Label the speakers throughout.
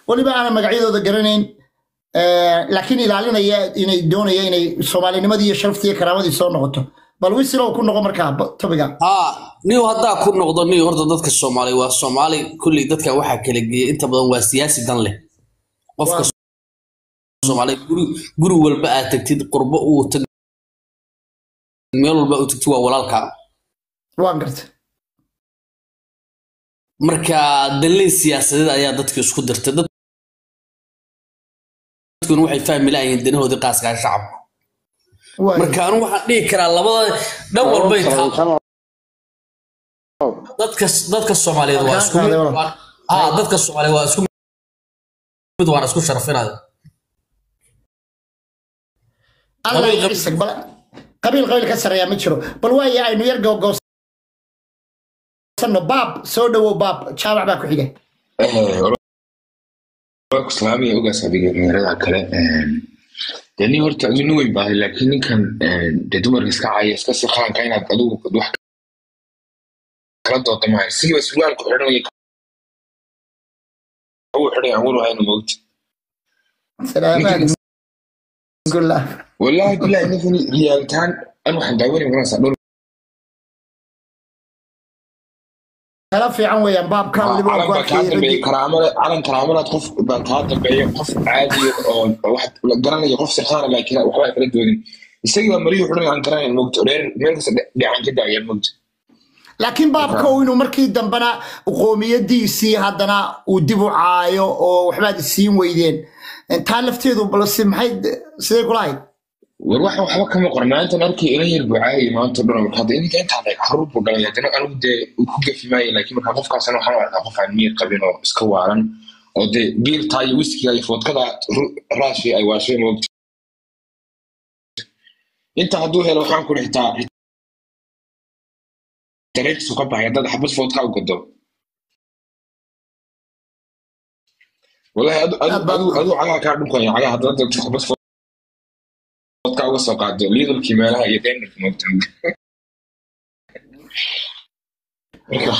Speaker 1: weliba aanan magacyadooda garanayn eh, laakiin ilaalinaya inay doonaya inay soomaalinimadii iyo sharaftii iyo karaamadii soo noqoto bal wisilow ku noqo markaa ba- topiga
Speaker 2: haa niw haddaa ku noqdo niw horta dadka soomaali waa soomaali kulley dadka waxaa kala geeya inta badan waa siyaasi dan leh qofka soomaali guri guri walba aad tagtid qurbo uu tag meel walba uu tagtid waa walaalkaa
Speaker 1: waan garta
Speaker 2: marka dalin siyaasadeed ayaa dadka isku dirtay Dad- dadkuna waxay fahmi lahayiin danahoodii qaaskaa shacabka
Speaker 1: waay
Speaker 2: marka anu waxaan dhihi karaa labada dhan walbay taa dadka dadka soomaaliyeed waa isku mid waa- haa dadka soomaaliyeed waa isku mid waana isku sharafinaya
Speaker 1: allah
Speaker 2: qabiil-
Speaker 1: ycisag bal qabiil qabiil ka sarreeyaa ma jiro bal waaye aynu yar gowgowsanno baab soo dhowow baab jaabac baa ku xiga
Speaker 3: ku salaamaya ogaas adiga dhalinyarada kale dee nin horta adu nin weyn baahay laakiin ninkan dee dumarka iska caya iska siqaanka inaad adigu wax kala dooda maayo sigiiba surwaalku xidhanaya uu xidhay aan walahayn moogti
Speaker 1: salaamaad gulah
Speaker 3: wallaahi bilahi ninkan riyaalitaan an waxaan daawanay maranaysaa dhowr
Speaker 1: kala fiican weeyaan baabka weliba waan
Speaker 3: calan
Speaker 1: ku
Speaker 3: baa kaa
Speaker 1: arkayay
Speaker 3: dambeeya
Speaker 1: raggii
Speaker 3: karaamada calan karaamadaad qof baa kaa dambeeya qof caadiya oo oo wax la garanaya qof sirxaana laakiin waxba ay kala doodin isagii baa mariyuu xidhan aan garanayn moogti reer meel kasta dhican ka daaya moogti
Speaker 1: laakiin baabka uu inuu markii dambena qoomiyadiisii haddana uu dib u caayo oo waxbaad isiin weydeen taa lafteedu balse maxay sidee kula hayd
Speaker 3: war waxa waxba kama qoran maalintan arkay ila yar bucaayay maanta dhan marka hadda ininka intaan ay caruur buu galay haddana anigu dee uu ku gafi maayo laakiin marka qofkaasna waxaan u arkaa qof aan miyir qabin oo iska waalan oo dee biirtaa iyo wiskiga iyo foodkada ru- raashi ay waashay moogta inta hadduu helo waxaan ku xitaa dareerkiisu ka baxay haddaad xabad foodka u gado wallahi adu adu
Speaker 1: Aad baad-
Speaker 3: adu adu cagaha kaa dhunkaya cagaha haddaad dagto xabad foodka uga soo qaado liidalkii meelaha iyo denmark moogta marka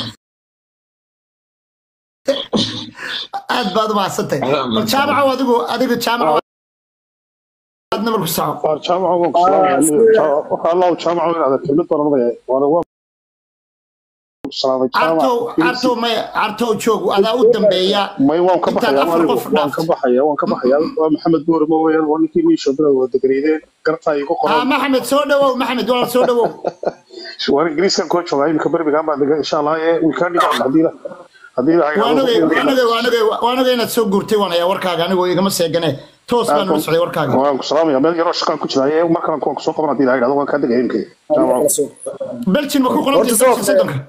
Speaker 1: aad baad u mahadsantahay
Speaker 3: Adaa
Speaker 1: bal
Speaker 3: mahadsan.
Speaker 1: jaamacow adigu adigu jaamacow aad nabar ku soco
Speaker 4: jaamaca waan ku salaamaya allahu jaamaca inaad kelmad baan odhanaya waana waan ku salaamay
Speaker 1: cartow cartow may cartow joog adaa u dambeeya
Speaker 4: may waan ka
Speaker 1: intaad
Speaker 4: baxaya
Speaker 1: afar
Speaker 4: anigu
Speaker 1: qof
Speaker 4: waan ka
Speaker 1: dhaaftay
Speaker 4: baxaya waan ka baxaya waa maxamed buure ma weeyaan waa ninkii miisho bila wada degreydeen gartaa igu
Speaker 1: haa
Speaker 4: qoran
Speaker 1: maxamed soo dhowow maxamed walaal soo dhowow
Speaker 4: waan ingiriiskan koo joogaa iminka birmingham baan degan insha allah ee wikaan dhigaan haddii la haddii la
Speaker 1: waanogay waanogay waanogay waanogay inaad soo guurtay waan hayaa warkaaga anigoo igama seegane toos baan ula socday warkaaga
Speaker 4: waan ku salaamaya meel yaroo shaqaan ku jiraaye markaan kuwan kusoo qaban haddii la yidhahdo waan kaa degaya iminka jaamaca
Speaker 1: belgin ma ku qoran
Speaker 5: Horta
Speaker 1: tahay belgin
Speaker 5: soo-
Speaker 1: soddonka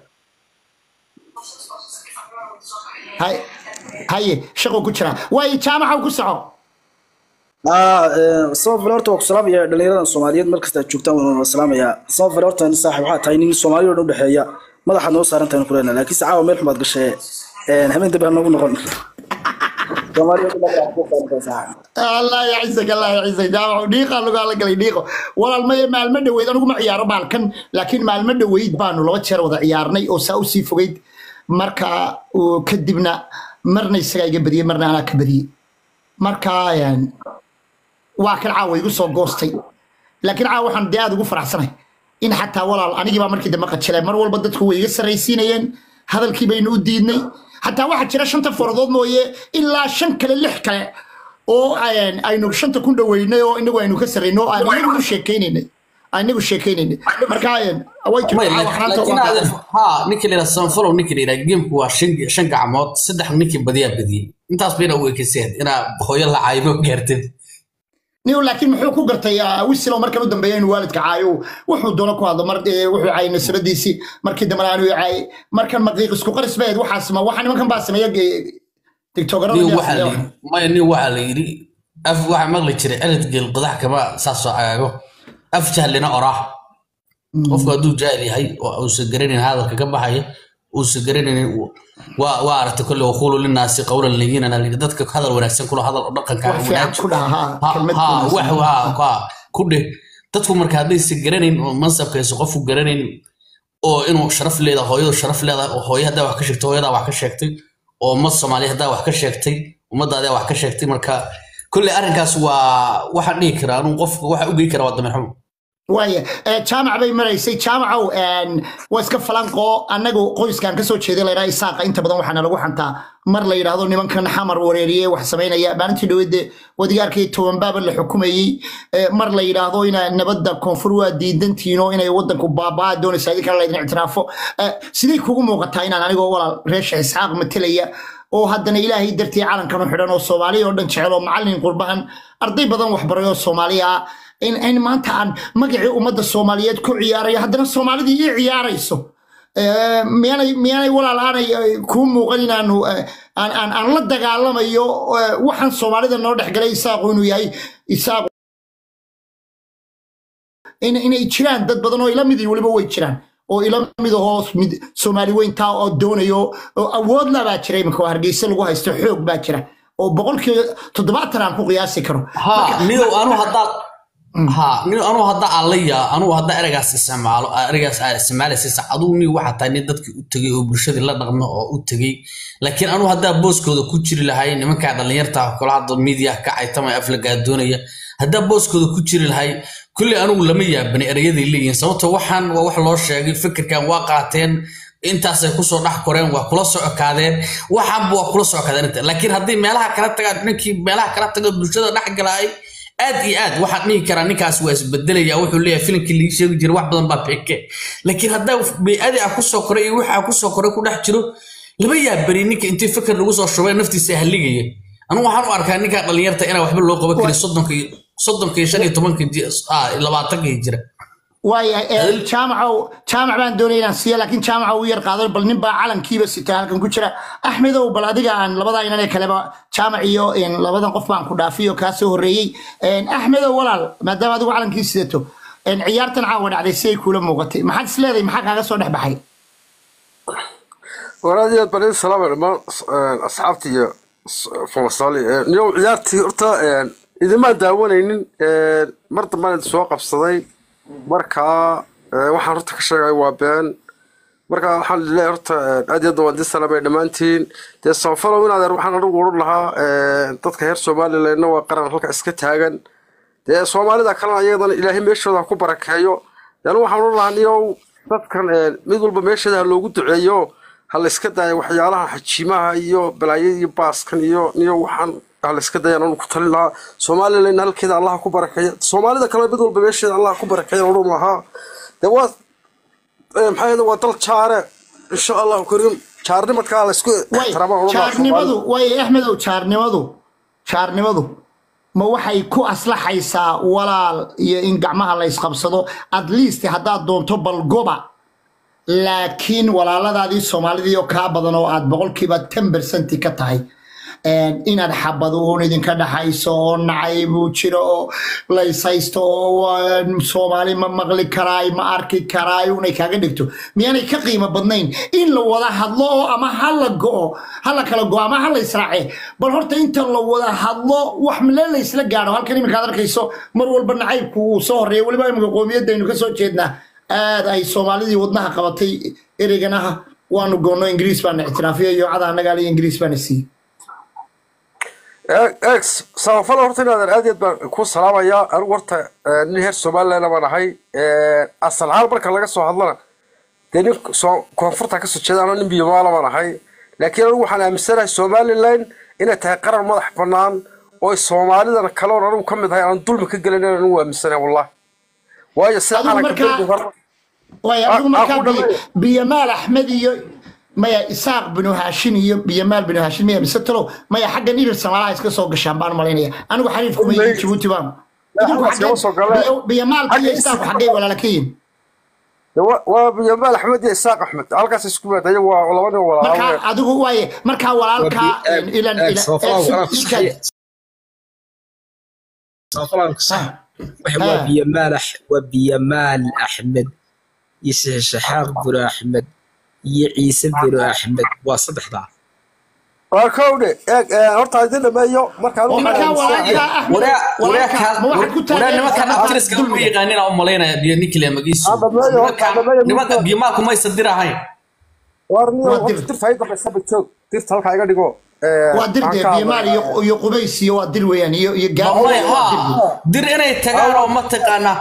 Speaker 1: hay haye shaqo ku jira waayo jaamacow ku soco
Speaker 5: samafal horta waa ku salaamaya dhalinyarada soomaaliyeed mar kasta aad joogtaan waan wada salaamayaa samafal horta nin saaxiib waxaa tahay nin soomaaliya oo dhan udhexeeya madaxaad noo saaran tahay kulena laakiinse caawa meel xumaad gashee habeen dambe ha noogu noqon soomaaliya oo dhan madaxaad noo saaran tahay saaxiib
Speaker 1: allah yacizak allah yacizak jaamacow dhiiqaa lagaa la galay dhiiqo walaal maya maalmo dhoweyd anigu ma ciyaaro baalkan laakiin maalmo dhoweyd baanu laba jeer wada ciyaarnay oo saa usii fogeyd marka uu kadibna marna isagaa iga badiyey marna anaa ka badiyey marka een, waa kan caawa igu soo goostay laakiin caawa waxaan dee aad ugu faraxsanahay in xataa walaal anigii baa markii dambe qajilee mar walba dadku way iga sarraysiinayeen hadalkii baynu u diidnay xataa waxaa jira shanta faradood mooye ilaa shan kale lix kale oo een, aynu shanta ku dhoweynay oo inagu aynu ka sarrayno oo aan inagu u sheekaynaynay aan inagu sheekaynaynay marka een, way jirtaa
Speaker 2: May,
Speaker 1: caawa xanaanta
Speaker 2: laakiin
Speaker 1: waa
Speaker 2: aad- haa ninka la yidhaha sanfalow ninka la yidhaha geemku waa shan shan gacmood saddex ninkii badiyaa badiyey intaas bayna u ekiseen inaa hooyo la caymo gaartid
Speaker 1: niw laakiin muxuu ku gartay ah, wisilo markan u dambeeya inuu waalidka caayo wuxuu doono ku hadlo mar eh, wuxuu caayay nasradiisii markii dambena aanu caayay markan maqiiq isku qaris bayd waxaa sima waxa nimankan baa sameeya tiktokarada
Speaker 2: nin waxaa la yidhi maya nin waxaa la yidhi af waxaa maqli jiray celid geel qodax kama saasoo cagaago af jahlina oraah qofku hadduu jaahil yahay oo uusan garanayn hadalka ka baxaya uusan garanayn waa waa aragtay kolle waquulu linaasi qawlan layinan la yidhi dadka hadal wanaagsan kula hadal oo dhaqanka
Speaker 1: wax fiican ku dhaha ha
Speaker 2: ha
Speaker 1: kelmad
Speaker 2: ha
Speaker 1: wanaagsan.
Speaker 2: wax ha ha ku dheh dadku marka haddaysan garanayn oo mansabkaysa qofku garanayn oo inuu sharaf leedahay hooyadu sharaf leedahay oo hooyo haddaa wax ka sheegtay hooyadaa wax ka sheegtay oo mad soomaaliya haddaa wax ka sheegtay ummaddaada wax ka sheegtay marka kolley arrinkaas waa waxaan dhihi karaa anuu qofka waxa u gey kara waa dameer xumo
Speaker 1: waaya Eh, jaamac bay maraysay jaamacow een, waa iska falanqoo annagu qoyskan kasoo jeeday la yidhaha isaaqa inta badan waxaana lagu xantaa mar la yidhaahdo nimankan xamar wareeriye wax samaynaya maalintii dhaweyde wadigaarkii tobanbaaba la xukumayey Eh, mar la yidhaahdo ina nabadda koonfur waa diidantiino inay wadanku baabaa doonaysa idinkana laydin ictiraafo Eh, sidee kugu muuqataa inaan anigoo walaal reesha isxaaq matelaya oo haddana ilaahay dartii calankan u xidhan oo soomaaliya oo dhan jecel oo macallin qurbahan arday badan waxbaray oo soomaaliya ah in in maanta aan magacii ummadda soomaaliyeed ku ciyaarayo haddana soomaalidii ii ciyaarayso Eh, miyaanay miyaanay walaal aanay eh, kuu muuqan inaanu eh, aan aan aan la dagaalamayo eh, waxaan soomaalida noo dhexgalay isaaqu inuu yahay isaaqu in inay jiraan dad badan oo ila midii weliba way jiraan oo ila mid ahoo mid soomaali weyntaa oo doonayo oo awood labaa jira iminka oo hargeysa lagu haysto xoog baa jira oo boqolkiiba toddobaatan aan ku qiyaasi karo
Speaker 2: ha nidow anu haddaa ha nidow anu hadda aan la yaa anugu hadda ereygaas isticmaalo ereygaas aa isticmaalaysa adugu ni waxaa tahay nin dadkii u tegey oo bulshadii la dhaqmo oo u tegey laakiin anu haddaa booskooda ku jiri lahay nimankaa dhallinyarta kula hadda miidiya ka caytamaya aflagaa doonaya haddaa booskooda ku jiri lahay kulley anugu lama yaabani erayaday leeyihiin sababto waxaan waa wax loo sheegay fikirkan waa qaateen intaasay kusoo dhex koreen waa kula socokaadeen waxaanba waa kula socokaadeen inta laakiin haddii meelaha kala tagaan ninkii meelaha kala taga bulshada dhex galaay aad iyo aad waxaan dhihi karaa ninkaas waa isbedelaya wuxuu leeyahay filimkii lii sheegi jiray wax badan baa peke laakiin haddaa bey'adii ah kusoo koray iyo wixii ah kusoo koray ku dhex jiro lama yaabani ninka intii fikir lagu soo shubay naftiisa haligaya anigu waxaan u arkaa ninkaa dhallinyarta inaan waxba loo qaban karin soddonka iyo soddonka iyo shan iyo tobanka ji- ah, labaatanka iyo jira
Speaker 1: waaya eh, jaamacow jaamac baan doonaya inaan siiya laakiin jaamaca uu yar qaado bal nin baa calankiiba sita halkan ku jira axmedow bal adiga aan labada inan ee kaleba jaamac iyo een, labadan qof baan ku dhaafiyo kaa soo horreeyey Een, axmedow walaal maadaama adigu calankii sidato een, ciyaartan caawa dhacday si ay kuula muuqatay maxaad is leedahay maxaa kaaga soo dhex baxay
Speaker 6: walaal aad baan idin salaamay dhammaan asxaabta iyo famasaali niyow ciyaartii horta idimaan daawanaynin mar dambaan idin soo qabsaday markaa waxaan horta ka sheegay waa been marka waxaan leeyahay horta aad iyo aad waan idin salaamay dhammaantiin dee samafalow in adeer waxaan anigu odhan lahaa dadka reer somalilandna waa qaran halka iska taagan dee soomaalida kalena iyadana ilaahay meeshooda ha ku barakeeyo dee anigu waxaan odhan lahaa niyow dadkan mid walba meesheeda ha loogu duceeyo ha la iska daayo waxyaalaha xajiimaha iyo balaayada iyo baaskan iyo niyo waxaan ha la iska dayaan anu ku talin lahaa somalilandna halkeeda allah ha ku barakeeya soomaalida kale mid walba meesheeda allah ha ku barakeeya odhan lahaa dee waa maxaa yeele waa dal jaare insha allahu kariim jaarnimadkaa la isku
Speaker 1: way
Speaker 6: ixtiraama odhan lahaa
Speaker 1: jaarnimadu way axmedow jaarnimadu jaarnimadu ma waxay ku aslaxaysaa walaal iyo in gacmaha la isqabsado at least haddaad doonto balgoba laakiin walaaladaadii soomaalidii oo kaa badan oo aad boqolkiiba ten percent ka tahay een, inaad xabad uun idinka dhaxayso oo nacay buu jiro oo laysaysto oo waa soomaali ma maqli karaay ma arki karaay unay kaaga dhigto miyaanay ka qiimo badnayn in la wada hadlo oo ama ha la go'o ha la kala go'o ama ha la israace bal horta inta la wada hadlo wax male la isla gaadho halkan iminka aad arkayso mar walba nacaybku uu soo horeeya weliba iminka qoomiyadaynu ka soo jeednaa aad ay soomaalidii wadnaha qabatay ereyganaha waanu goonno ingiriis baana ictiraafiyo iyo cada annagaa le ingiriis baana siiyey
Speaker 6: ex samafalo horta inaadan aad iyo aad baan ku salaamayaa anigu horta eh, nin reer somaliland baan ahay asal ahaan marka laga soo hadlana dee nin soo- koonfurta kasoo jeeda anoo nin biyomaala baan ahay laakiin anigu waxaan aaminsanahay somaliland inay tahay qaran madax bannaan oo soomaalidana kale oon anigu ka mid ahay aan dulmi ka gelin inaan anigu aaminsanahay wallahi waayo sida
Speaker 1: Adigu
Speaker 6: calanka
Speaker 1: markaa-
Speaker 6: dalka hore
Speaker 1: waay
Speaker 6: Ah,
Speaker 1: adigu
Speaker 6: ah,
Speaker 1: markaa
Speaker 6: ku
Speaker 1: biy-
Speaker 6: dhameeyo.
Speaker 1: biyamaal axmed iyo maya isaaq binu haashin iyo biyamaal binu haashin maya mise talow maya xaggan irir samaalaha iska soo gashaan baan malaynaya anigu xariifku ma yihiin jabuuti baan idinku
Speaker 6: halkaas kama soo galeen.
Speaker 1: xaggee biyamaalka iyo
Speaker 6: Xagga
Speaker 1: isaaqu
Speaker 6: Isaaq-
Speaker 1: xaggay walaala ka yihin
Speaker 6: Dee waa- waa biyomaal axmed iyo isaaq axmed halkaas isku yimaada iyagu waa laba nin walaalo
Speaker 1: markaa adigu waaye markaa walaalkaa
Speaker 7: Waa bi-
Speaker 1: ilan
Speaker 7: eeg,
Speaker 1: ilan-
Speaker 7: Soofalaan
Speaker 1: eh,
Speaker 7: anaa ku
Speaker 1: ilka-
Speaker 7: saxaya. Soofalaan ku sax. Waxa waa
Speaker 1: Ah.
Speaker 7: biyamaal Ax- waa biyamaal axmed iyo shaxaaq biro axmed iyo ciise biro axmed waa saddexdaa
Speaker 6: waa kowdhe eeg eh, horta idin dhameeyo markaan
Speaker 1: oo markaa walaalkaa axmed
Speaker 2: waraa
Speaker 1: walaalkaa ma waxaad ku
Speaker 2: waraa nimankan
Speaker 1: taageeraysaa
Speaker 2: abtiriska ma
Speaker 1: dulmiga
Speaker 2: yaqaanina u malaynaya biyo ninkile magiisu
Speaker 6: Ah, dhameeyo,
Speaker 2: nimankan
Speaker 6: dhameeyo,
Speaker 2: nimanka
Speaker 6: ninka-
Speaker 2: biyomaalku maysa dir ahayn
Speaker 6: warniyo
Speaker 1: Waa dir.
Speaker 6: horta dirta ay dambaysa bajoog dirta halkaa iga dhigo
Speaker 1: waa dir dee biimaal iyo iyo qubays iyo waa dir weeyaan iyo iyo gaabo
Speaker 2: mamay
Speaker 1: waa dir
Speaker 2: haa dir inay tagaan oo mataqaanaa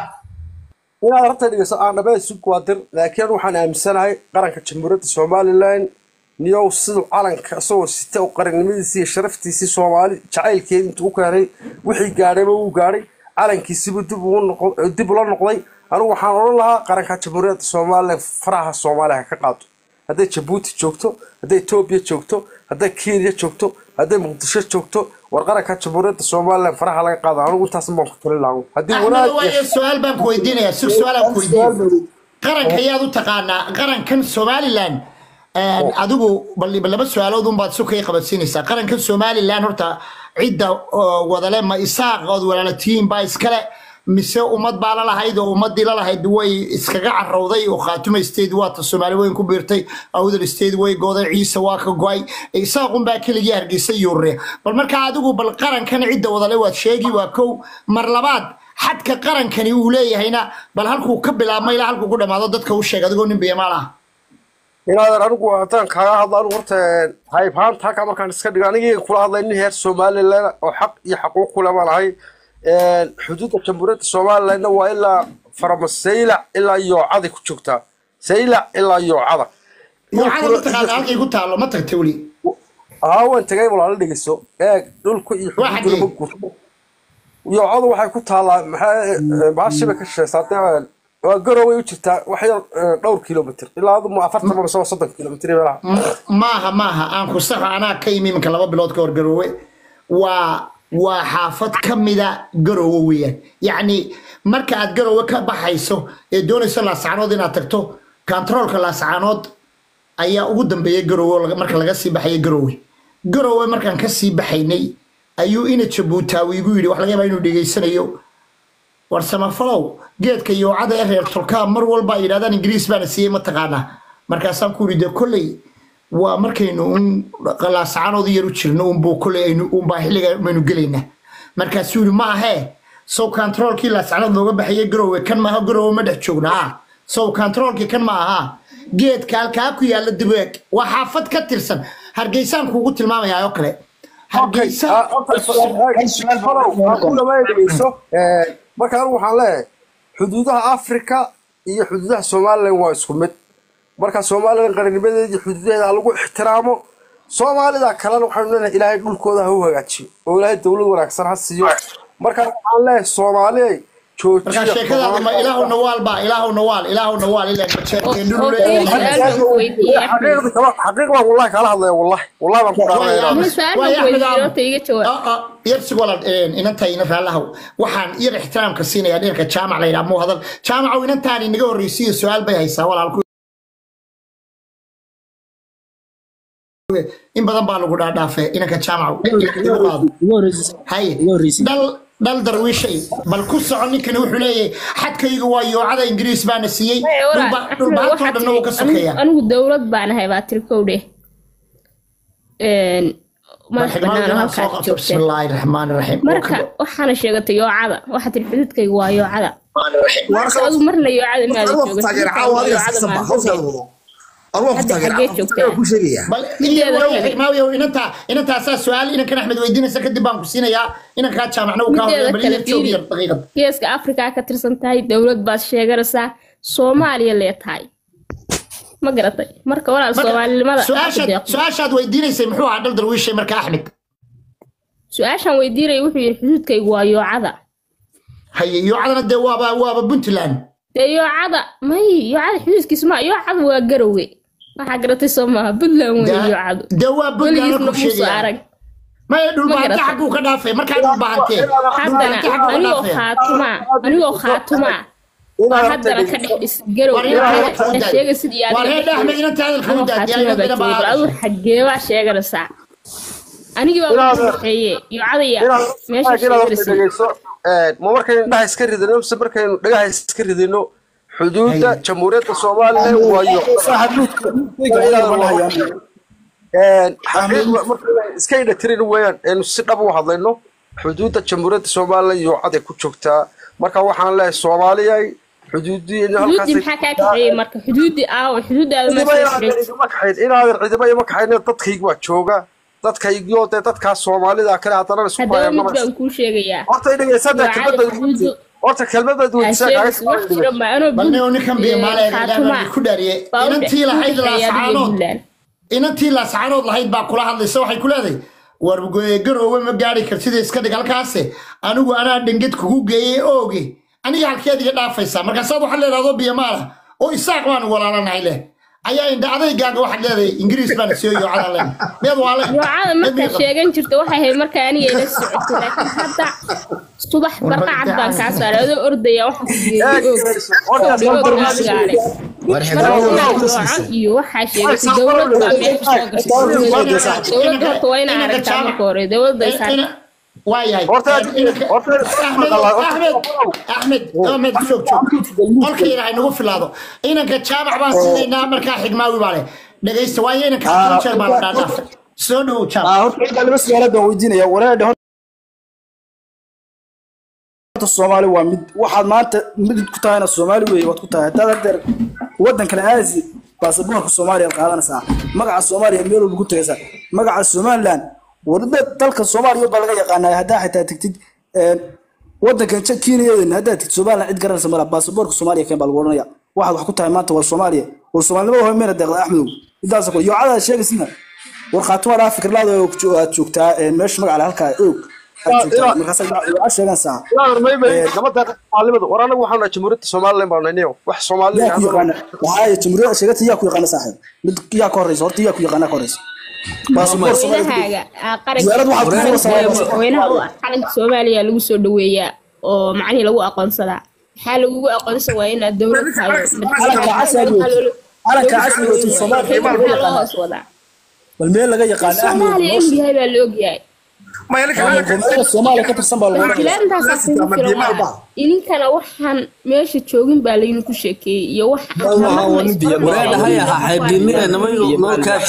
Speaker 6: inaad rabta dhegeyso aan dhabee sug waa dir laakiin waxaan aaminsanahay qaranka jamhuuriyadda somalilan niyow siduu calanka isagoo sita oo qarannimadiisii iyo sharaftiisii soomaali jacaylkeedi intuu u keenay wixii gaadhayba wuu gaadhay calankiisibu dib ugu noqo- dib ula noqday anigu waxaan odhan lahaa qaranka jamhuuriyadda somalilan faraha soomaaliya ha ka qaado hadday jabuuti joogto hadday etoobiya joogto hadday kenya joogto hadday muqdisho joogto war qaranka jamhuuriyadda somalilan faraha laga qaado anigu intaas baan ku talin lahaa haddii
Speaker 1: axmed
Speaker 6: wanaag
Speaker 1: waaye
Speaker 6: iyo
Speaker 1: su-aal baan ku weydiinayaa sug su-aalaan ku weydiin qaranka ayaad u taqaanaa qarankan somalilan adigu bal bal laba su-aalood unbaad su kay qabansiinaysaa qarankan somalilan horta cidda oo wadale ma isaaq ood walaalatihiin baa iskale mise ummad baa la lahayd oo ummadii la lahayd way iskaga carowday oo khaatuma state waata soomaali weyn ku biirtay awdal state way gooday ciise waa ka go-ay isaaqun baa keligii hargeysa yuurre bal markaa adigu bal qarankan cidda wadale waad sheegi waa kow mar labaad xadka qarankani uu leeyahayna bal halkuu ka bilaabma ilaa halkuu ku dhamaado dadka u sheeg adigoo nin biyamaal ah
Speaker 6: inaadan anigu haddaan kaaga hadlo anigu horta haybaanta halkaa markaan iska dhigo anigii kula hadlay nin heer somalilan oo xaq iyo xaquuq kule baan ahay xuduudda jamhuuriyadda somalilanna waa ilaa farama saylac ilaa yoocada ku joogtaa saylac ilaa yoocada
Speaker 1: yoocada ma taqaana halkay ku taallo ma tagta weli
Speaker 6: haa waan tagay walaala dhegeyso eeg dhulka iyo
Speaker 1: Waa
Speaker 6: xuduudduna ma
Speaker 1: xagee?
Speaker 6: gurto yoocadu waxay ku taallaa maxaa baashiba ka shaqeysaa dee waa garoway u jirtaa wax yar eh, dhowr kilomitr ilaa aduma afartan ama soo soddon kilomitr meelaha
Speaker 1: maaha maaha aan ku saxo anaa ka imi iminka laba bilood ka hor garoowe waa waa xaafad ka mida garoowe weeyaan yacni marka aad garoowe ka baxayso ee doonayso laascaanood inaad tagto kantaroolka laascaanood ayaa ugu dambeeya garoowe oo laga- marka laga sii baxaya garoowe garoowe markaan ka sii baxaynay ayuu ina jabuutaawi igu yidhi wax laga yaabaa inuu dhegeysanayo war samafalow geedka yoocada ee reer tolkaa mar walba ay yidhahdaan ingiriis baana siiyey mataqaanaa markaasaan ku yidhi dee kolley waa markaynu un laascaanood yar u jirno unbuu kolley aynu unbaa xilliga maynu gelaynaa markaasuu yidhi ma ahee sow kantaroolkii laascaanood looga baxayay garoowe kan maaha garoowe ma dhex joogna ah sow kantaroolkii kan ma aha geedka halkaa ku yaalla dibeeg waa xaafad ka tirsan hargeysaan kuugu tilmaamayaa oo kale hargeysa
Speaker 6: marka anigu waxaan leeyahay xuduudaha africa iyo xuduudaha somalilan waa isku mid marka somalilan qarinimadeeda iyo xuduudaheeda ha lagu ixtiraamo soomaalida kalena waxaanu leenahay ilaahay dhulkooda ha u hagaajiyo oo ilaahay dowlad wanaagsan ha siiyo marka waxaan leeyahay soomaaliyay
Speaker 1: markaa
Speaker 6: joojiya
Speaker 1: sheekadaada ma ilaahu nawaal baa ilaahu nawaal ilaahu nawaal ilaa majeerteen
Speaker 8: oo
Speaker 1: dhulu
Speaker 8: keliya
Speaker 1: leeyahay
Speaker 8: su-aal baan ku weydiiyey Axmed.
Speaker 6: xaqiiq baan wallahi kala hadlaya wallahi wallahi baan ku dhaarnaya
Speaker 8: Ama su-aal baan ku weydiiyey horta iga jawaab.
Speaker 1: yabsi walaal inanta ina raallahow waxaan iyada ixtiraamka siinayaa dhinka jaamac la yidhaha muu hadal jaamacow inantaan inaga horreysiiyo su-aal bay haysaa walaalku in badan baa lagu dhaadhaafe inanka jaamacow igu qaado haye dhal dhal darwiishay bal ku soco ninkani wuxuu leeyahay xadkayga waa yoocada ingiriis baana siiyey
Speaker 8: Hey, walaal,
Speaker 1: dhulba-
Speaker 8: Axmed,
Speaker 1: dhulbaantoo
Speaker 8: waxaad
Speaker 1: dhanna wuu ka
Speaker 8: tiri,
Speaker 1: sokeeyaa
Speaker 8: anigu- anigu dowlad baan ahay baa tiri kow dheh Een, madax bannaan oo halkaa ka joogteen
Speaker 1: bismillaahi raxmaani raxiim
Speaker 8: marka waxaana sheegatay yoocada waxaa tiri xududkayga waa yoocada marka adigu marna yoocada maada jooga hadda xaggee joogtaa
Speaker 1: bal
Speaker 8: Mideeda kale.
Speaker 1: maawiyow inanta intaasaa su-aal inankan axmed weydiinaysa kadib baan ku siinayaa inankaa jaamacna uu kaa
Speaker 8: Mideeda
Speaker 1: horreeya bal
Speaker 8: kale,
Speaker 1: iyar joog yar
Speaker 8: fiiri.
Speaker 1: daqiiqad
Speaker 8: geeska afrikaa ka tirsan tahay dowlad baad sheeganaysaa soomaaliya lee tahay ma garatay marka walaal soomaalinimada
Speaker 1: su-aashaad
Speaker 8: deeqdo.
Speaker 1: su-aashaad weydiinaysay muxuu ahaa dhal darwiishay marka axmed
Speaker 8: su-aashaan weydiinaya wuxuu yidhi xuduudkaygu waa yoocada
Speaker 1: haye yoocadana dee waaba waaba puntland
Speaker 8: dee yoocada may yoocada xuduudkiisu ma yoocada waa garowe waxaa garatay soo maaha puntland wey
Speaker 1: Dee-
Speaker 8: yoocadu
Speaker 1: dee waa puntland
Speaker 8: weligiisna
Speaker 1: ku
Speaker 8: muusoo
Speaker 1: sheegaya
Speaker 8: arag
Speaker 1: maya dhulbaante
Speaker 8: garatay.
Speaker 1: xagguu ka dhaafay markaa dhulbaantee
Speaker 8: haddana
Speaker 1: dhulbaante xagguu ka
Speaker 8: anigoo
Speaker 1: dhaafay
Speaker 8: khaatumaa anigoo khaatumaa waa haddana ka dhex dhis garowe
Speaker 1: War ina hadalka u
Speaker 8: dhex
Speaker 1: daay.
Speaker 8: sheega sidii
Speaker 1: war hee axmed inanta hadalka u
Speaker 8: anoo
Speaker 1: daad
Speaker 8: khaatima baa joogay bal adigu xaggee baa sheeganaysaa anigii baa
Speaker 6: Inaad-
Speaker 8: ugu dhexeeye yoocada ya
Speaker 6: inaad
Speaker 8: meesha
Speaker 6: inaad horta
Speaker 8: sheeganaysa
Speaker 6: dhegeyso ma markaynu indhaha iska ridino mise markaynu dhagaha iska ridino xuduudda jamhuuriyadda somalilan waayo xaqiiqda markaynu iska indha tirin weeyaan aynu si dhab u hadlayno xuduudda jamhuuriyadda somalilan yoocada ku joogtaa marka waxaan leeyahay soomaaliyay xuduudii
Speaker 8: xuduuddii maxaa kaa kaxeeyey marka xuduuddii aawo xuduuddaada maa soo xidhay
Speaker 6: inaadan ciidamo ima kaxayn dadkayga waa jooga dadkaygiyo dee dadkaa soomaalida kale haddana isku
Speaker 8: haddaba
Speaker 6: haya
Speaker 8: mid
Speaker 6: mana
Speaker 8: baan kuu sheegayaa
Speaker 6: horta dhegeysadda
Speaker 8: Waa
Speaker 6: kelmadda
Speaker 8: cali xuduudu
Speaker 6: horta kelmadda weydiisaa
Speaker 8: sheegas wax jira ma anoo
Speaker 1: bal nin ninkan biimaale
Speaker 8: khaatuma
Speaker 1: ku dhaariye
Speaker 8: baa u
Speaker 1: inantii lahayd laasacaanood
Speaker 8: dhexeeya
Speaker 1: inantii laasacaanood lahayd baa kula hadlaysa waxay ku leedahay war garoowe ma gaari kartida iska dhig halkaase anigu anaa dhenged kugu geeyey ooge aniga halkeed iga dhaafaysaa markaasaad waxaad leedahdo biimaala oo isaaq baanu walaalanahay leh ayaa indha adaygaaga waxaad leedahay ingiriis baana soo yoocada len meed waale
Speaker 8: yoocada markaa sheegan jirta waxay ahayd markaa aniga ila socotay laakiin hadda subax barqacad baan kaa saaray adoo ordaya waxa ku geeyey
Speaker 7: war
Speaker 8: yoocan iyo waxaa sheegatay dowlad baa meesha soo gashay dowladda horta waa inaa aragtaa marka hore dowladda ay saartay
Speaker 1: waayahay
Speaker 6: Horta-
Speaker 1: Inanka-
Speaker 6: horta-
Speaker 1: axmed axmed axmed axmed joog joog qolka ilaahay nagu filaado inanka jaamac baan siinaynaa markaa xigmaawi baa leh dhegaysta waayo inanka afar jeer baa la dhaadhaafay soo dhowow jaamac
Speaker 5: Ah, horta inta laba su'aalood baan weydiinaya wareedha horta soomaali waa mid waxaad maanta mid ku tahayna soomaali weeye waad ku tahay haddaad hadeer waddan kale aasi baasaboorka soomaaliya qaadanaysaa magaca soomaaliya meel walba ku tagaysaa magaca somaliland wadada dalka soomaaliya baa laga yaqaanaa haddaa xitaa tegtid waddankan kenyadan haddaad tegtid somaliland cid garanaysa mala baasaboorka soomaaliya keen baa lagu odhanaya waxaad wax ku tahay maanta waa soomaaliya war soomaalinimada hore meena deeqda axmedow intaas kale yoocadaad sheegaysina war khaatuma dhaa fikirlaada oo jo- aad joogtaa ee meesha magaca halkaa oog aad joogtaa markaas yoocad sheeganaysaa
Speaker 6: gabadha maalimada war anagu waxaan nahay jamhuuriyadda somaliland baan nahniyo wax soomaali
Speaker 5: yaa ku yaqaana waxaa jamhuuriyadda sheegata yaa ku yaqaana saaxiib mid yaa ka horeysa horta yaa ku yaqaana ka horeysa baasaboor soomaaliya
Speaker 8: madaxaaga aa
Speaker 5: Diyaarad waxaad ku
Speaker 8: qaranka
Speaker 5: furaysaa
Speaker 8: madaxweynaha u ah calanka soomaaliya lagu soo dhaweeyaa oo macnihii lagu aqoonsadaa maxaa lagugu aqoonsan waa inaad dowlad tahay
Speaker 5: calanka casriga weeye. calanka casriga weeye soomaaliya
Speaker 8: maxaa loo hoos wadaa
Speaker 5: bal meel laga yaqaana axmed
Speaker 8: soomaaliya inuu yahay baa la ogyahay
Speaker 5: gobolada soomaaliya ka tirsan baa lagu odhanaya
Speaker 8: wakiilaantaasaa kugu filan waa idinkana waxaan meesha joogin baa laydinku sheekeeyey iyo wax
Speaker 2: wareedhahay ahaa xeebdiinida namayo nookaas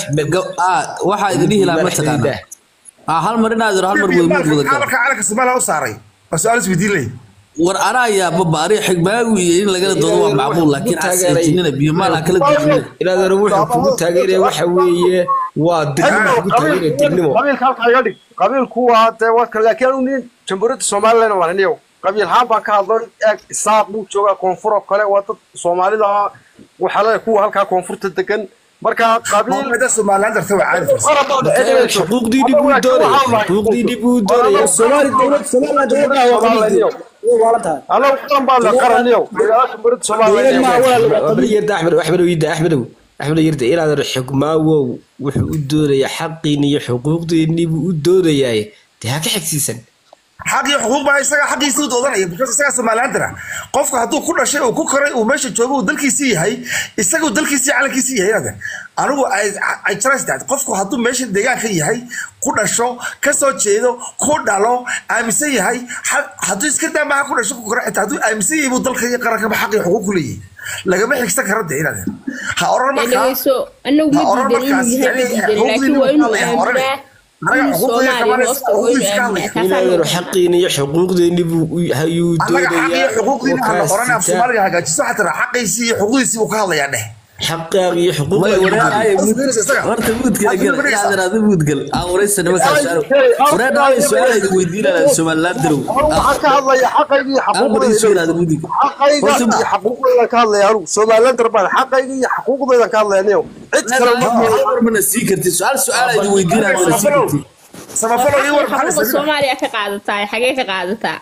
Speaker 2: waxaa idin dhihi lahaa mataqaana Ah, hal mar inaad iro hal mar wadamud wada galo
Speaker 9: marka calanka soomaaliya u saaray waa su-aal isweydiin leh
Speaker 2: war anaa ayaa baba ari xigmaagu iyo in lagala doodo waa macquul laakiin casijinina biyo maal ha kala dujinina
Speaker 7: inaadana wuxuu kugu taageeraya waxa weeye waa dirnimo kugu taageeraya dirnimo
Speaker 6: qabiilka halkaa iga dhig qabiilku waa dee waa kale laakiin anu nin jamhuuriyadda somaliland waan nahniyo qabiil haan baan ka hadlay eeg isaaq buu joogaa koonfur oo kale waa dad soomaalida waxaa leeyahay kuwa halkaa koonfurta degan marka qabiil
Speaker 9: da somaliland darta waa caadi farsa
Speaker 7: xuquuqdiini buu doonaya xuquuqdiini buu doonaya
Speaker 5: soomaali dowlad somaliland dowladda waa qabiil way waalan tahay
Speaker 6: anagu qaran baan la qaraniyo jamhuuriyadda
Speaker 5: dowlad maa
Speaker 6: somaliland
Speaker 5: walaal waa qabiil
Speaker 7: yirda axmed axmed yirda axmedow axmed yirda inaad xugmaawow wuxuu u doonayaa xaqiini iyo xuquuqdiini buu u doonayaa dee ha ka xigsiisan
Speaker 9: xaq iyo xuquuq baa isaga xaqiisa u doodanaya because isaga somalilandana qofku hadduu ku dhashay uu ku koray uu meesha joogo uu dalkiisii yahay isagu dalkiisii calankiisii yahay inaad anigu ay jaraysdaad qofku hadduu meesha deegaanka yahay ku dhasho ka soo jeedo ku dhalo aaminsan yahay ha- hadduu iska daamaha ku dhasho ku kora xitaa hadduu aaminsan yahay buu dalka iyo qarankaba xaq iyo xuquuq ku leeyahay lagama xigsan karo de inaad ha oran markaa
Speaker 8: dhegeyso anagu
Speaker 9: ha
Speaker 8: ma
Speaker 9: oran
Speaker 8: diidan inuu
Speaker 9: markaas
Speaker 8: yahay ma
Speaker 9: yani
Speaker 8: diidan laakiin waa inuu
Speaker 9: xuquuqdiina
Speaker 8: aaminaa
Speaker 9: anaga
Speaker 8: inuu
Speaker 9: xuquuqdiina
Speaker 8: soomaaliya
Speaker 9: kabanaysa
Speaker 8: hoosta waa inuu
Speaker 9: xuquuqdiisa ka
Speaker 8: aaminaa
Speaker 9: hadlaya
Speaker 8: kaasaa
Speaker 7: inaadana
Speaker 8: loo
Speaker 7: xaqiini iyo xuquuqdiini buu hayuu
Speaker 9: annaga xaq iyo
Speaker 7: doonayaa
Speaker 9: xuquuqdiina ha la oran af soomaaliga hagaajiso waxaa tiraa xaqiisii iyo xuquuqdiisii buu ka hadlayaa dheh
Speaker 7: xaqaaq iyo
Speaker 2: way wareedhahay
Speaker 7: xuquuqdiini
Speaker 2: horta muudgala gal inaad iraahdo muudgal aan waraysa nimankaa su-aal wareedhahay su-aal idin weydiinanaa somaliland darow
Speaker 6: waxaan ka hadlaya xaqayga iyo
Speaker 2: hal mar isu yiraahdo mudig
Speaker 6: xaqayga iyo xaquuqdayda ka hadlaya anugu somaliland darbaan xaqayga iyo xaquuqdayda ka hadlaya niyo cid kale ma
Speaker 2: hal mar mana sii kartid su-aal su-aal idin weydiinaa mana sii kartid
Speaker 9: samafalo ii war maxaa
Speaker 8: xuquuqa
Speaker 9: la
Speaker 8: soomaaliya ka qaadataa xagee ka qaadataa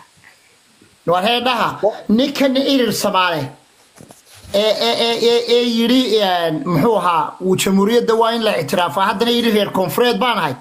Speaker 1: war heedhaha ninkan irir samaale ee ee ee ee ee yidhi een, muxuu ahaa wuu jamhuuriyadda waa in la ictiraafaa haddana yidhi reer koonfureed baan ahay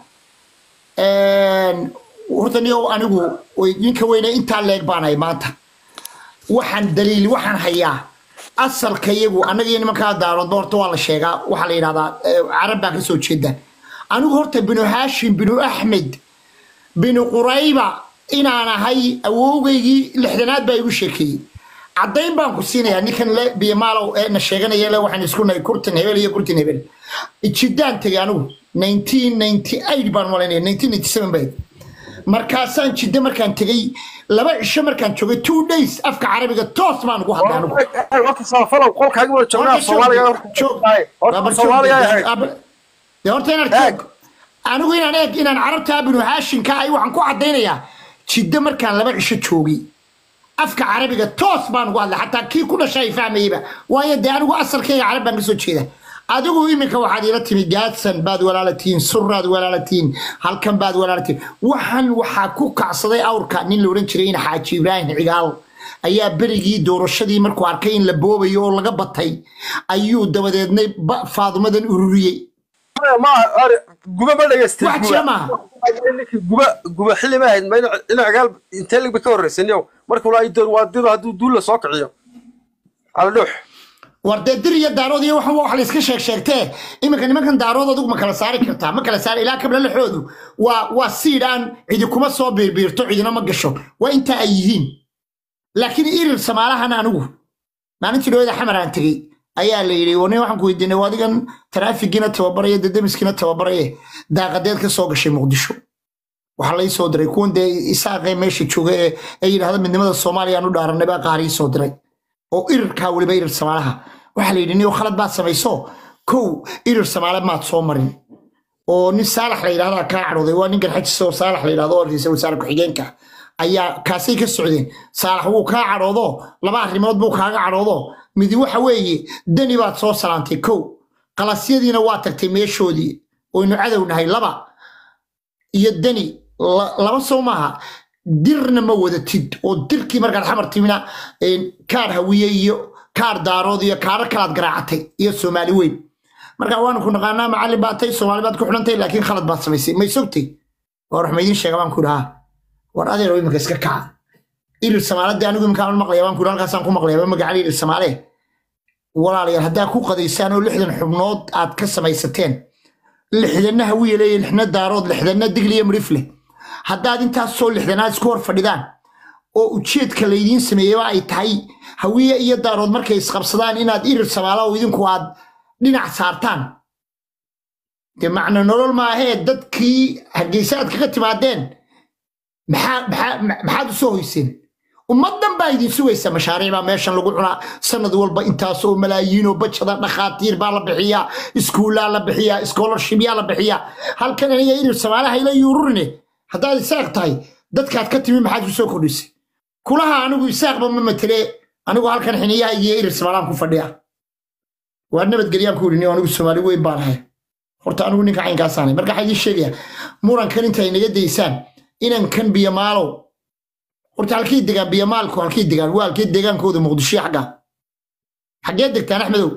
Speaker 1: Een, horta niyow anigu way- ninka weyne intaa leeg baan ahay maanta waxaan daliil waxaan hayaa asalka iyagu annaga iyo nimankaa daaroodba horta waa la sheegaa waxaa la yidhahdaa eh, carab baa ka soo jeedaan anigu horta binu haashim binu axmed binu qurayba inaan ahay awowgaygii lixdanaad baa igu sheekeeyey caddayn baan ku siinayaa ninkan le biyamaalow ee na sheeganaya le waxaan isku nahay kurtin hebel iyo kurtin hebel jiddaan tegay anigu 1998 baan malaynaya 1997 bay markaasaan jidda markaan tegey laba cisho markaan joogay two days afka carabiga toos baan ugu hadlay anigu
Speaker 6: horta samafalow qolkaagi wada joognaa soomaaliga horta
Speaker 1: joog
Speaker 6: horta soomaaliga ahayd
Speaker 1: dee horta inaad joog anigu inaan eeg inaan carabta binu haashinka ay waxaan ku caddaynayaa jiddo markaan laba cisho joogay afka carabiga toos baan ugu hadlay xataa kii ku dhashay ay fahmayeyba waayo dee anigu asalkayga carab baan kasoo jeeda adigu iminka waxaad ila timi gaadsan baad walaalatiin suraad walaalatiin halkan baad walaalatiin waxaan waxaa ku kacsaday awrka nin la odhan jiray in xaaji ibraahim cigaal ayaa berigii doorashadii markuu arkay in la boobayo oo laga batay ayuu dabadeedna ba- faadumadan ururiyey
Speaker 6: maaha are guba ma dhegaystay
Speaker 1: wax jira maaha
Speaker 6: ninkii guba guba xilli ma ahayd ma ina cigaal intee ligba ka horreysan yow marka walaa idoon waa dido hadduu duulla soo kiciyo cala dhuux
Speaker 1: war dee dir iyo daarood iyo waxan wax la iska sheeg sheegtee iminka nimankan daarood adigu ma kala saari kartaa ma kala saari ilaa kabla laxoodu waa waa siid aan cidi kuma soo biirbiirto cidina ma gasho waa inta ay yihiin laakiin irir samaalahan anigu maalintii dhawada xamar aan tegey ayaa la yidhi warnin waxaan ku weydiinay waa adigan taraafigiina tababaraya dedemiskiina tababaraye daaqadeed ka soo gashay muqdisho waxaa lai soo diray kuwan dee isaaqee meesha jooga ee ay yidhahda midnimada soomaaliya aan u dhaaranay baa qaar ii soo diray oo irirkaa weliba irir samaalaha waxaa la yidhi niyo khalad baad samayso kow irir samaale maad soo marin oo nin saalax la yidhahdaa kaa cadhooday waa nin garxajis oo saalax la yidhahdo oo ra'iisul wasaare ku-xigeenka ayaa kaasay ka socdeen saalax wuu kaa cadhoodo laba arrimood buu kaaga cadhoodo midi waxa weeye dani baad soo salaantay kow qalasyadiina waa tagtay meeshoodii oynu cadow nahay laba iyo dani la- laba soo maaha dirna ma wadatid oo dirkii markaad xamar timina een, kaar hawiye iyo kaar daarood iyo kaaro kalaad garaacatay iyo soomaali weyn marka waanu ku naqaanaa macallin baad tay soomaali baad ku xidhantay laakiin khalad baad samaysay may sogtay war wax maydin sheega baan ku dhahaa war adeero iminka iska kaca irir samaalade anigu iminkaan maqlaya baan ku dhaha halkaasaan ku maqlaya magacan irir samaale walaalayaal haddaa ku qadaysaan oo lixdan xubnood aad ka samaysateen lixdanna hawiye leeya lixna daarood lixdanna digliya midhif leh haddaad intaas soo lixdanaad isku hor fadhidaan oo ujeedka laydiin sameeyeba ay tahay hawiye iyo daarood markay isqabsadaan inaad irir samaala oo idinku aad dhinac saartaan dee macno nolol maahee dadkii hargeysa aad kaga timaadeen maxaa- maxaa- maxaad u soo hoyseen ummaddan baa idin sugaysa mashaariic baa meeshan lagu cunaa sanad walba intaas oo malaayiin oo bajada dhakhaatiir baa la bixiyaa iskuullaa la bixiyaa scholarshipyaa la bixiyaa halkan aniga irir samaalaha ila yuururine haddaad isaaq tahay dadkaad ka timi maxaad ku soo kordhisay kulaha anigu isaaqba ma matele anigu halkan xiniyaha iyo irir samaalaan ku fadhiya waa nabadgelyaan ku idhi anigu soomaali weyn baan ahay horta anigu ninka caynkaasaanay marka waxaa idiin sheegaya murankan intay naga daysaan inankan biyamaalow horta halkii degaan biyamaalku halkii degaan waa halkii deegaankooda muqdisho xagga xaggee degtaan axmedow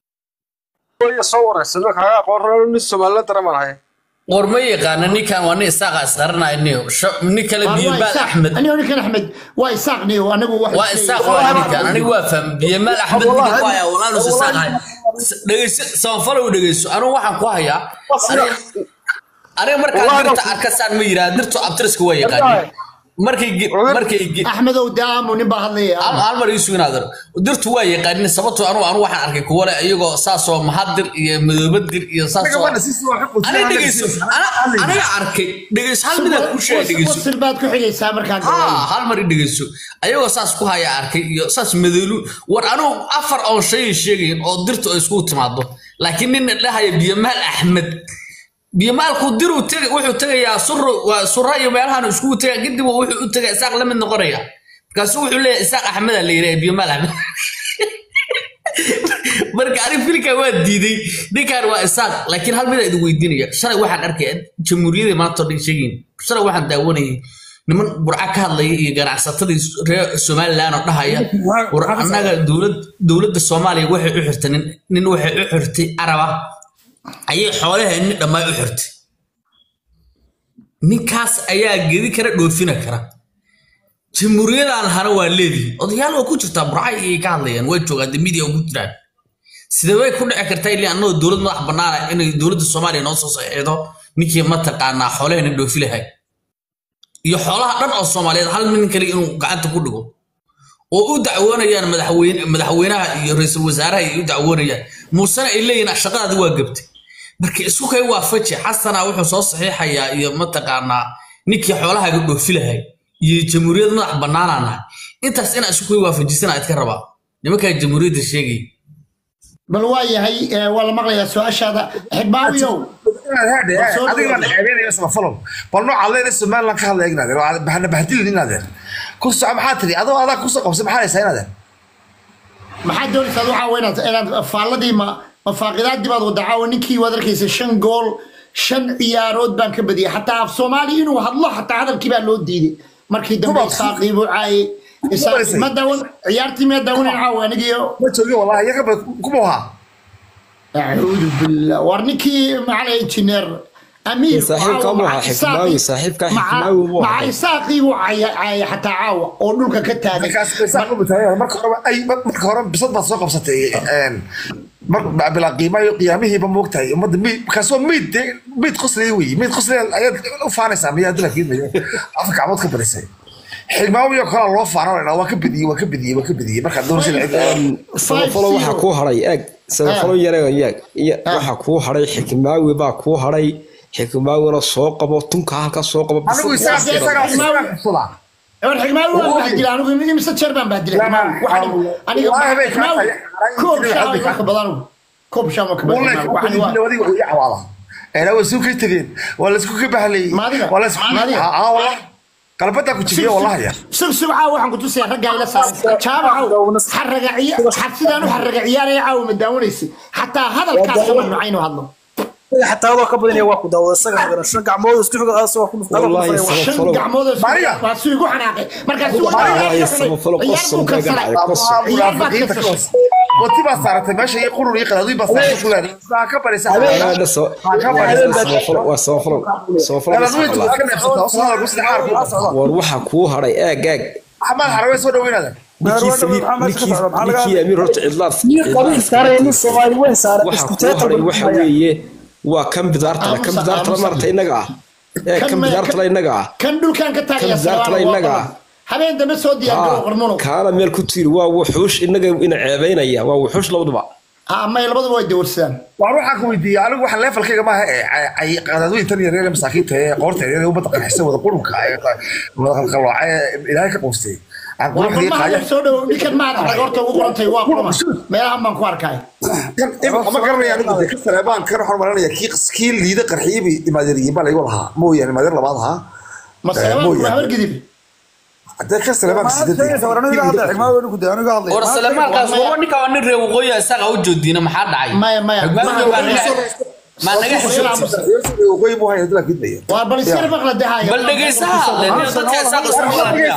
Speaker 6: iyo soo waraysan kaaga aqoon nin soomaalila daramaan haya
Speaker 2: war ma yaqaana ninkan waa nin isaaqa isqaranaya niyo nin kale biyamaal axmed
Speaker 1: anigo ninkan axmed waa isaaq niyo anagu wax
Speaker 2: waa isaaq waa ninkan anigu waa faham biyamaal axmed ninka ku hayaa walaalus isaaq hay dhegeyso samafalow dhegeyso anigu waxaan ku hayaa aniga- aniga markaan dirta arkasaan ma yiraa dirtu abtiriska waa yaqaanin markay ge- markay ge-
Speaker 1: axmedow daamu nin baa hadlaya
Speaker 2: hal hal mar iisu inaadar dirtu waa yaqaanin sababtoo anu anu waxaan arkay kuwa le iyagoo saasoo mahadir iyo madoobadir iyo saasoo aniga dhegeyso ana- aniga arkay dhegeyso hal midaan ku sheegay dhegeyso
Speaker 1: wasil baad ku xigaysaa markaan
Speaker 2: haa hal mar i dhegeyso ayagoo saas ku haya arkay iyo saas madoolu war anugu afar oon shay sheegayin oo dirtu ay iskugu timaado laakiin nin dhahaya biyamaal axmed biyamaalku diru tega wuxuu tegayaa suro waa sura iyo meelahan iskugu tegaa kadib wuxuu u tegaa isaaq la mid noqonaya markaasu wuxuu leeyahay isaaq axmeda la yidhaha biyamaal axmed marka anig filkan waa diiday ninkan waa isaaq laakiin hal midaa idin weydiinaya shalay waxaan arkaya jamhuuriyadii maanta oo dhan sheegayin shalay waxaan daawanayay niman burca ka hadlaya iyo ganacsatadii reer somaliland oo dhahaya war annaga dowlad dowladda soomaaliya waxay u xirtay nin nin waxay u xirtay araba ayay xoolaheenni dhammaay u xirtay ninkaas ayaa gedi kara dhoofina kara jamhuuriyadan hana waa leedihi odayaal waa ku jirtaa burcay ayay ka hadlayaan waa joogaan de media ugu jiraan sidee way ku dhici kartaa ilaa annagoo dowlad madax bannaana inay dowladda soomaaliya noo soo saxiixdo ninkii mataqaanaa xoolaheena dhoofi lahay iyo xoolaha dhan oo soomaaliyeed hal nin kale inuu gacanta ku dhigo oo u dacwoonayaan madaxweyne madaxweynaha iyo ra-iisul wasaaraha ay u dacwoonayaan muusena ay leeyihin shaqadaadi waa gabtay marka isku kay waafaji xasana wuxuu soo saxiixayaa iyo mataqaanaa ninkii xoolahaaga dhoofi lahay iyo jamhuuriyad madax bannaanaana intaas inaa isku kay waafajisana idka rabaa nimankaa jamhuuriyadda sheegaya
Speaker 1: bal waa yahay eh, waa la maqlayaa su-aashaada xidmaawiyow
Speaker 9: adiga baan ceebeynaya samafalow bal nooca leena somaliland ka hadlaya inaadeen bahana bahdilin inaadeen ku soco maxaa tiri adoo adaa kusoo qabsay maxaa haysaa inaadeen
Speaker 1: maxaad doonaysaa waxaa waa inaad inaad faalladii ma mafaaqidaadii baad wada caawa ninkii waad arkaysa shan gool shan ciyaarood baan ka badiyay xataa af soomaali inuu hadlo xataa hadalkii baa loo diiday markii dambe
Speaker 9: Kuba-
Speaker 1: isaaqii buu caayay Isaaqii- ma daawan ciyaartii miyaa daawanan caawa anigiyo
Speaker 9: ma joogin wallahi iyaga ba kuma ahaa
Speaker 1: acuudu billah war ninkii macala injineer amiir
Speaker 7: Saaxiibka
Speaker 1: caawa
Speaker 7: ma
Speaker 1: maca
Speaker 7: aha, Xikmaawi,
Speaker 1: Isaaqii-
Speaker 7: saaxiibka
Speaker 1: maca-
Speaker 7: Xikmaawi buu
Speaker 1: maca
Speaker 7: ahaa.
Speaker 1: isaaqii buu caaya- caayay xataa caawa oo dhulka ka taagay
Speaker 9: markaas isaaq u bataayay marka hore ay marka hore bisad baad soo qabsatay een mar bilaa qiimaha iyo qiyaamihiiba moogtahay ummadda miid kaasoo miid dee miid qoslaya wey miid qoslaya ayaad u faanaysaa miyaa dila kiidmayo afka gacmood ka badisay xigmaawiyo kalaa loo faananayna waa ka bediyey waa ka bediyey waa ka bediyey markaad doonaysa
Speaker 7: samafalo waxaa kuu haray eeg samafalo yareega yaag iyo waxaa kuu haray xikmaawi baa kuu haray xikmaawina soo qabo tunka halka soo qabo
Speaker 9: anigu isaga isaga isaga xusudaa
Speaker 1: war xigmaawi waan bahdilay anigu imise jeer baan bahdilay xigmaawi Waxaan- aniga
Speaker 9: Wallahi bay kaa
Speaker 1: xigmaawi
Speaker 9: tahay.
Speaker 1: koob shaan waa ka badan anigu koob shaan waa ka badan
Speaker 9: والله
Speaker 1: xigmaawi. Waxaan waa-
Speaker 9: adiga way cawaada انا وسوق تجين ولا سوق بهلي
Speaker 1: Maadiga.
Speaker 9: ولا سوق
Speaker 1: Maadiga.
Speaker 9: اه والله قلبتك كتجيه والله يا
Speaker 1: sug sug caawa waxaan ku tusayaa raggaa ila saaran jaabacow xaraga ciya- sidaan u xaraga ciyaaraya caawa ma daawanaysa xataa hadalkaas ma nucaynu hadlo
Speaker 5: xataa adoo ka badanaya waa ku daawada isaga badan shan gacmood isku xigo asoo ku dhufta
Speaker 7: Wallahi
Speaker 1: shan
Speaker 7: Samafalo.
Speaker 1: gacmood oo
Speaker 9: Maria.
Speaker 1: waa suu igu xanaaqay markaasuu
Speaker 7: Wallahi Samafalo qosol bay gacay qosol
Speaker 1: ciyaar baad ka tashay
Speaker 9: وتي بس صارت ماشي يقولوا لي قالوا بس صارت كلها كبر
Speaker 7: Anaada soo- samafalo waa samafalo samafalo
Speaker 9: انا
Speaker 7: bas
Speaker 9: نويت
Speaker 7: maqlaa.
Speaker 9: كان نفسي اوصل بس عارف
Speaker 7: war waxaa kuu haray eeg eeg
Speaker 9: محمد حروي سو دوين هذا
Speaker 7: ninkii Saliid- ninkii ninkii amiir horta cidlaad
Speaker 5: qabiil saaray nin soomaali weyn saaray
Speaker 7: waxaa
Speaker 5: isku
Speaker 7: kuu haray
Speaker 5: teetal
Speaker 7: waxa weeye waa kan bidaartala kan
Speaker 1: Aamusa,
Speaker 7: bidaartala
Speaker 1: aamusa.
Speaker 7: maarata innaga ah ee
Speaker 1: Kan
Speaker 7: kan
Speaker 1: me-
Speaker 7: bidaartala innaga ah
Speaker 1: kan dhulkan ka taagaya
Speaker 7: Kan bidaartala innaga ah.
Speaker 1: habeen dambe soo diyaargaro qarmuno
Speaker 7: kaana meel ku tiiri waa wuxuush innaga ina ceebaynaya waa wuxuush labaduba
Speaker 1: amay labaduba way dawarsadaan
Speaker 9: waxaan ku weydiiyey anigu waxaan leefalkayga maaha ay qadaadweyntan yaryar ee masaakiinta ee qoorta yaryar ee ummadda qarxisa wada qurunka ee wada qalqalooca ee ilaahay ka quustay aan
Speaker 1: waa
Speaker 9: quruxdii
Speaker 1: qurmaha
Speaker 9: qaaya
Speaker 1: soo dhow ninkan maad arag horta ugu qorantay waa qurma meelahan baan ku arkay
Speaker 9: ma garanaya anigu de ka saleebaan kan waxaan maranaya kii kii liida qarxiyey imaadeeriyin baa laygu lahaa mooyaane imaadeer labaad ahaa
Speaker 1: maseebaan
Speaker 9: mooyaane.
Speaker 1: waa habargidib
Speaker 9: hadee ka saleebaan
Speaker 2: war salemaalkaas waa ninka waa nin reer waqooyi isaga u joodiina maxaa dhacay
Speaker 1: maya maya
Speaker 2: Xigmaawiga baa naga- maa naga xishoobtay
Speaker 9: waqooyi buu haya dila kidmaya
Speaker 1: waa bal iskar maqla dahaya
Speaker 2: bal dhegeysaha len dadka isaga isku maqlaaya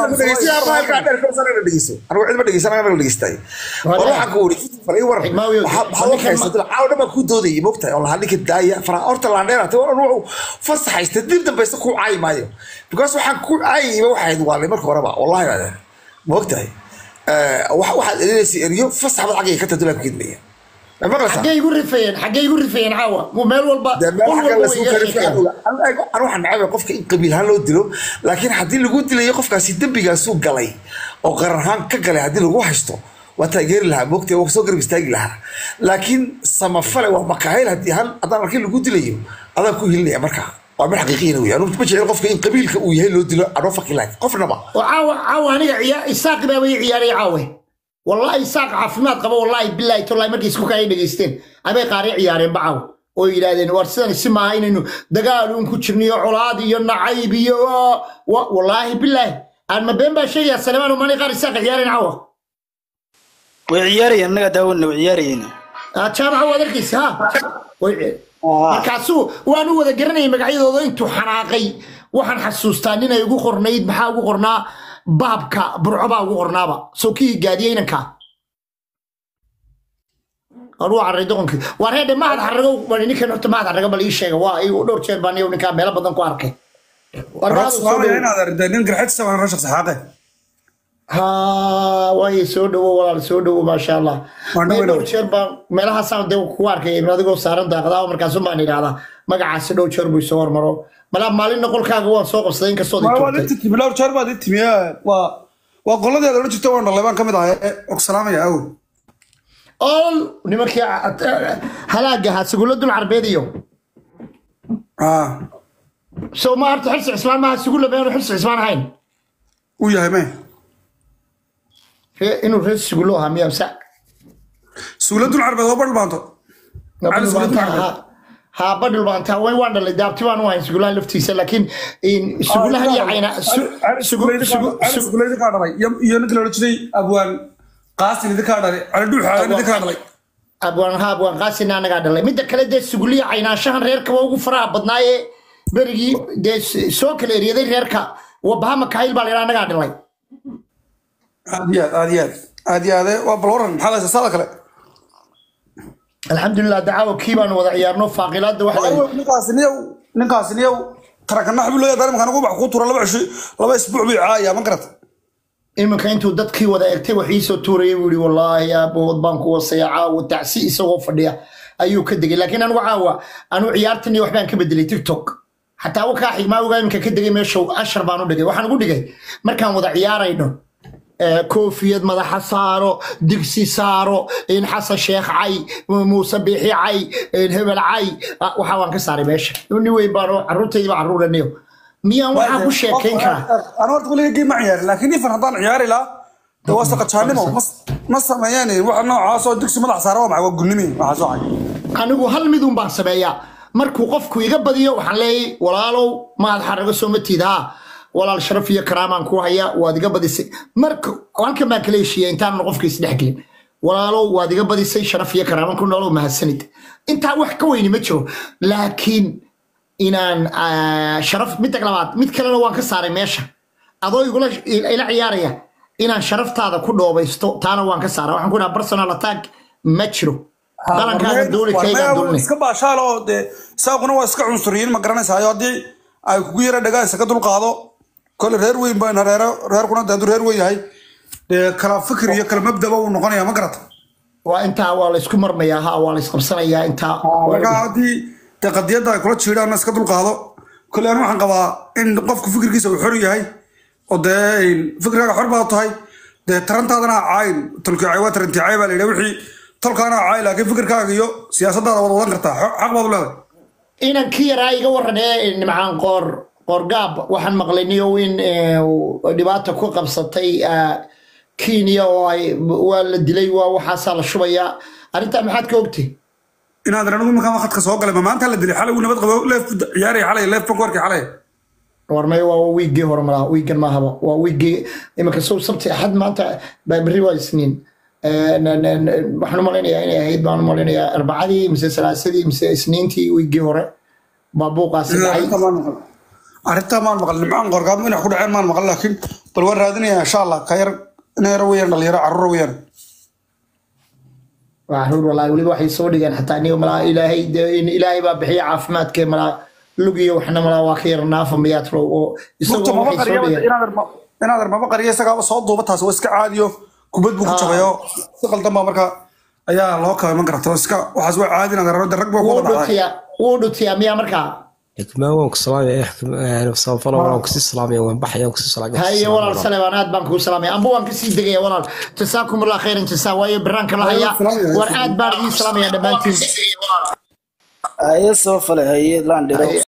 Speaker 9: anigu cidma dhegeysan anaga dhegeystay war waxaan ku wuri falay war
Speaker 1: Xigmaawi,
Speaker 9: waxaa u kaysatay caaw dhan baan ku doodayay mogtahay oo lahaa ninka daaya fara horta laandheerata war wuxuu fasaxaysta dib dambaysta ku caayi maayo because waxaan ku caayayba waxay ahayd waalay marka horeba wallahi baa mogtahay waxaad elinaysa eryo fasax bad xaggay ka tadula ku kidmaya ma maqlaysaa
Speaker 1: xaggay igu rifayeen xaggay igu rifayeen caawa mu meel walba
Speaker 9: dee meel
Speaker 1: qol
Speaker 9: xagga
Speaker 1: walba
Speaker 9: la
Speaker 1: way
Speaker 9: suu
Speaker 1: iga
Speaker 9: kari
Speaker 1: sheekeen
Speaker 9: anu waxaan nacabay qofka in qabiil ahaan loo dilo laakiin haddii lagu dilayo qofkaasi dembigaasuu galay oo qarar ahaan ka galay haddii lagu haysto waa taageeri lahaa moogtay waa soo garab istaagi lahaa laakiin samafale waa makahayl haddii ahaan haddaan arkin lagu dilayo adaan ku hilinaya markaa waa mid xaqiiqiyana wey anu ma jecel qofka in qabiilka uu yahay loo dilo anoo faki lahay qofnaba
Speaker 1: oo caawa caawa aniga ciyaa isaaqi baa way ciyaaray caawe wallahi isaaq caafimaad qaba wallahi billahi tollahi markay isku kaya dhegeysteen abay qaaray ciyaareen bacaaw oo yidhaahdeen war sidan si maaha inaynu dagaal uun ku jirniyo colaad iyo nacayb iyo wa- wallaahi billahi aan ma been baa sheegayaa salemaan umani qaar isaaq ciyaareen caawa
Speaker 5: way ciyaarayeen annagaa daawana way ciyaarayeen
Speaker 1: Ah, jaamaca waad arkaysa ha Way- markaasuu waan u wada garanayay magacyadooda intuu xanaaqay waxaan xasuustaa ninay ugu qornayd maxaa ugu qornaa baabka burco baa ugu qornaaba soo kii gaadiyey inanka anuu carray doqonkii waa reedhe mahad xarrago bal ninkan horta mahad xarrago bal ii sheega waa igu dhowr jeer baan iyagu ninkaa meelo badan ku arkay War mahad soo dhow. ha waaye soo dhowo walaal soo dhowo maasha allah Meel dhowr jeer baan meelahaasaan de kugu arkay adigoo saaran daaqdaa markaasun baan idhahdaa magacaasi dhowr jeer buu isoo hormaro malaa maalin noqolkaaga waan soo qabsaday inkastoo
Speaker 10: waa qoladeeda odhan jirta waan dhalay baan ka mid ahay oo salaamaya awow
Speaker 1: ol nimankii halaaga ahaa sugulo dul carbeed iyo soo ma horta xilsi cismaan maaha sugulo beenu xilsi cismaan ahayn
Speaker 10: uu yahay me
Speaker 1: Ree- inuu reer sugulo ahaa miyaa msa
Speaker 10: suula dul carbeed oo badh baanto cali suula dul carbeed
Speaker 1: haa badhul baan taa way waan dhalay daabti baan u hayn sugulahan laftiisa laakiin sugulahan iyo cayna
Speaker 10: sugula idinkaa dhalay iyo ninka la odhan jiray abwaan qaasin idinkaa dhalay cali dhuuxaagan idinkaa dhalay
Speaker 1: abwaan ha abwaan qaasina anagaa dhalay midda kale dee suguliya caynaanshahan reerkaba ugu faraha badnaayee berigii dee soo kala eryaday reerka wabaha makaayil baa laydhaa anagaa dhalay
Speaker 10: aad iyo aad aad iyo aad aad iyo aade waa bal waran maxaa laysa saada kale
Speaker 1: alxamdulilah dacaawo kii baanu wada ciyaarno faaqilaadda waxa la
Speaker 10: ninkaasi niyow ninkaasi niyow tarakanax buu leeyahay imika anigu wax kuu tura laba cisho laba isbuuc bay caaya ma garata
Speaker 1: iminka intuu dadkii wada egtay wax iisoo tuurayay buu yihi wallaahi aabood baan ku wasaya caawa tacsi isagoo fadhiya ayuu ka degay laakiin anigu caawa anu ciyaartan iyo waxbaan ka bedelay tiktok xataa wakaa xigmaa ogaa iminka ka degay meesha ashar baan u dhigay waxaan ugu dhigay markaan wada ciyaarayno koofiyad madaxa saaro digsi saaro xasan sheekh cay muuse biixi cay hebel cay waxa waan ka saaray meesha ni weyn baan caruurtaydiba caruuraniyo miyaan waxaa ku sheekayn karaa
Speaker 10: anu horta weliga game ma ciyaarin laakiin ifan haddaan ciyaari lahaa de waa saqajaanimo ma sameeyaan waxa noocaasoo digsi madax saara waa maxay waa gunnimi waxaa soo cay
Speaker 1: anigu hal midun baan sameeyaa markuu qofku iga badiyo waxaan leeyahay walaalow maad xarago soo matiid haa walaal sharaf iyo karaamaan ku haya waad iga badisay marka halkan baan kala heshiiya intaanan qofka isdhexgelin walaalow waad iga badisay sharaf iyo karaamaan ku noolow mahadsanid intaa wax ka weyni ma jiro laakiin inaan sharaf midda labaad mid kalena waan ka saaray meesha adoo igula ila ciyaaraya inaan sharaftaada ku dhoobaysto taana waan ka saaray waxaan ku dhaha personal attack ma jiro dalankaaga dooli kaygaa dulni
Speaker 10: iska baashaal oo dee isaaquna waa iska cunsuriyiin ma garanaysayo haddii ay kugu yara dhagaan iska dulqaado kole reer weyn baan reer reerkuna dee hadduu reer weyn yahay dee kala fikir iyo kala mabdaba uu noqonaya ma garata
Speaker 1: waa intaa waa la isku marmayaa ha waa la isqabsanayaa intaa
Speaker 10: marka haddii dee qadiyadda ay kula jiidhaan iska dulqaado kole anu waxaan qabaa in qofku fikirkiisa uu xor yahay oo dee fikirkaaga xor baad tahay dee tarantaadana ha caayin tolkii waa tarantii caay baa la yidhi wixii tolkaana ha caayi laakiin fikirkaaga iyo siyaasaddaada wada wadan kartaa xaq baad u leedahay
Speaker 1: inankii yaraa iga waran ee nimcaan qoor qoorgaab waxaan maqlay niyow in dhibaata ku qabsatay kenya oo ay waa la dilay waa waxaasaa la shubayaa arrintaa maxaad ka ogtay
Speaker 10: inaad anigu markaan khadka soo galay ma maanta la dilay xalay uu nabad qabo leef ciyaaraya xalay leef bank warkii xalay
Speaker 1: warmay waa wiiggii hore malaa wiiggan maahaba waa wiiggii iminka sow sabti axad maanta berri waa isniin waxaan u malaynayaa inay ahayd baan u malaynayaa arbacadii mise salaasadii mise isniintii wiiggii hore baa buuqaasi dhacay
Speaker 10: arrintaa maan maqal nimcaan qorgaab inax ku dhaceen maan maqal laakiin bal waan raadinaya insha allah ka yar ina yaro weyaan dhalinyaro carruur weyaan
Speaker 1: caruur walaahi weliba waxay soo dhigeen xataa aniga malaa ilaahay ilaahay baa bixiya caafimaadkee malaa lugiyo waxna malaa waa ka yar naafa miyaad row oo isagoo waxay soo dhigeen
Speaker 10: inaader maba qariya isagaaba soo duuba taas waa iska caadiyo kubad buu ku jabayo si qaldan baa marka ayaa loo kaba iman karta iska waxaas waa caadi inaader rag baa ku wada dhacday
Speaker 1: wuu dhutiyaa miyaa markaa
Speaker 7: xikmaa waan ku salaamaya samafalo waan kusii salaamaya waan baxaya waan kusii salaamaya
Speaker 1: haye walaal saleebaan aad baan kuu salaamaya amba waan kasii degaya walaal jasaakum allah khayran jasaa waayo baraanka la haya war aad baan idiin salaamaya dhammaantiin
Speaker 5: haye soo fale haye laandhiro